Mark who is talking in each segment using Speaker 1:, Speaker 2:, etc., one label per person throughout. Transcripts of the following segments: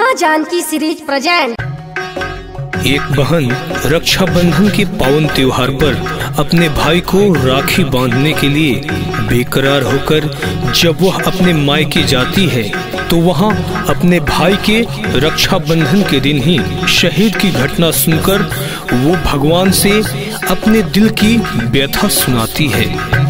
Speaker 1: माँ Janaki series present
Speaker 2: एक बहन रक्षाबंधन के पावन त्योहार पर अपने भाई को राखी बांधने के लिए बेकरार होकर जब वह अपने मायके जाती है तो वहां अपने भाई के रक्षाबंधन के दिन ही शहीद की घटना सुनकर वो भगवान से अपने दिल की व्यथा सुनाती है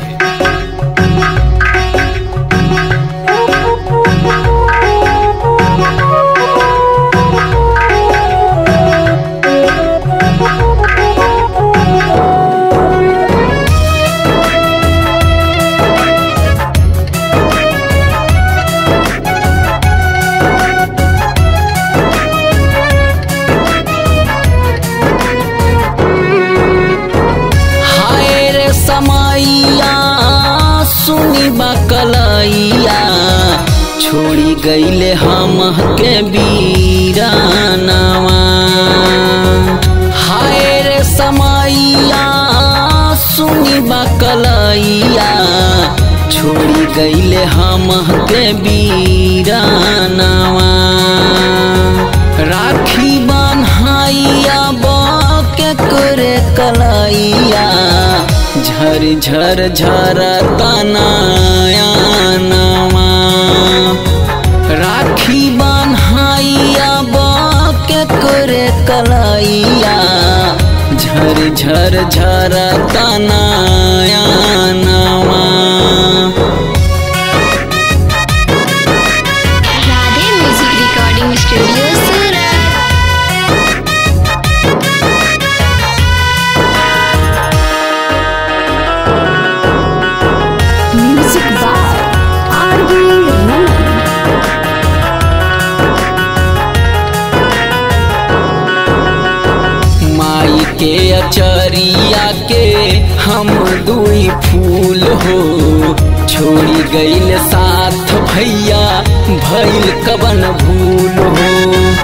Speaker 3: हाय रे समैया सुनी बकलैया छोड़ी गईले हम के बीरानवा हाय रे समैया सुनी बकलैया छोड़ी गईले हम के बीरानवा राखी बान्हाइया बाके करे कलैया झर झर झर तनाया नवा राखी बान्हाइया बाके करे कलैया झर झर झर तनाया नवा
Speaker 4: Radhe music recording studio Surat
Speaker 1: music by R V Raman
Speaker 3: माई के अचरिया के हम दुई फूल हो छोड़ी गईल साथ भैया भइल कवन भूल हो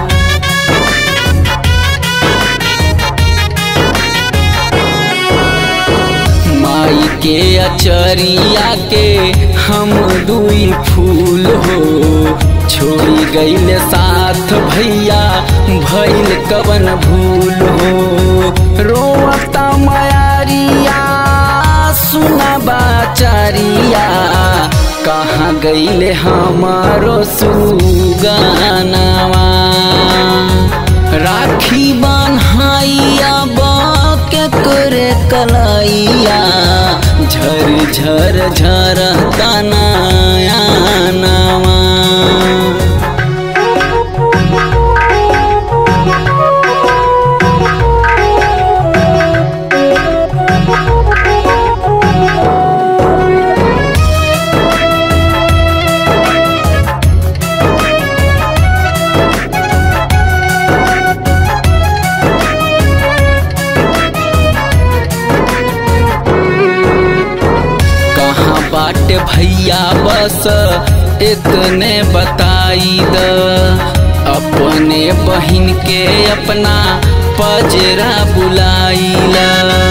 Speaker 3: माई के अचरिया के हम दुई फूल हो छोड़ी गईल साथ भैया भइल कवन भूल हो रोता मयारिया सुना बाचारिया कहाँ गईले हमारो सुगानवा राखी बान्हाइया बाके करे कलैया झर झर झर तनाया नवा कहाँ बाट भैया बस इतने बताई द अपने बहिन के अपना पजरा बुलाईला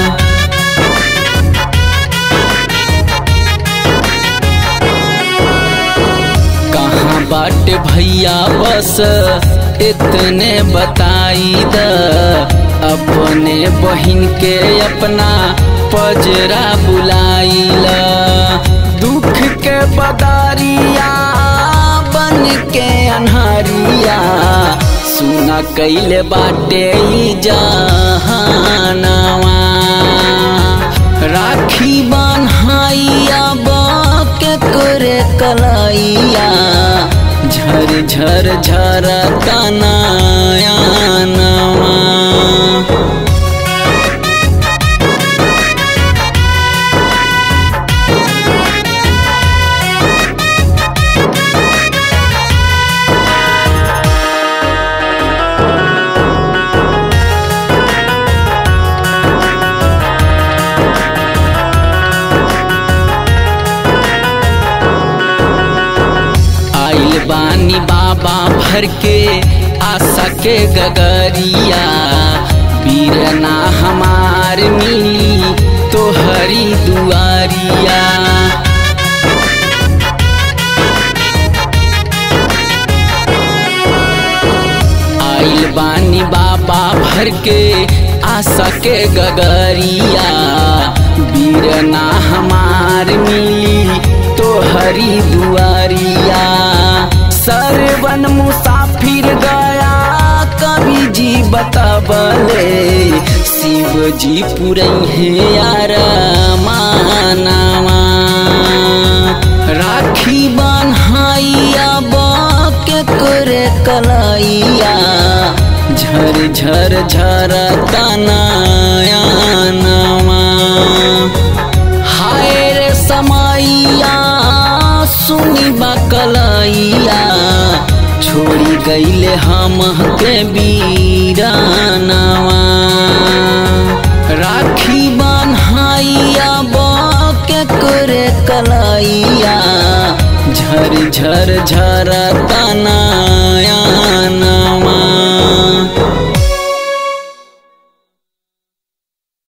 Speaker 3: कहाँ बाट भैया बस इतने बताई द अपने बहिन के अपना पजरा बुलाईला दुख के बदारिया बन के अन्हारिया सुना कैले बाटे ई जहानवा राखी बान्हाइया बाके करे कलैया झर झर झर तनाया नवा आइल बानी बाबा भर के आशा के गगरिया बीरना हमार मिली तो हरी दुआरिया बानी बाबा भर के आशा के गगरिया बीरना हमार मिली तो हरी दुआरिया सरवन मुसाफिर गया कवि जी बतबले शिव जी पुरई है यार मानवा राखी बन्हाइया के करे कलैया झर झर झर तनाया नवा हाय रे समैया सुनी बकलैया छोड़ी गईले हम के बीरानवा राखी बन्हाइया के करे कलैया झर झर झर तना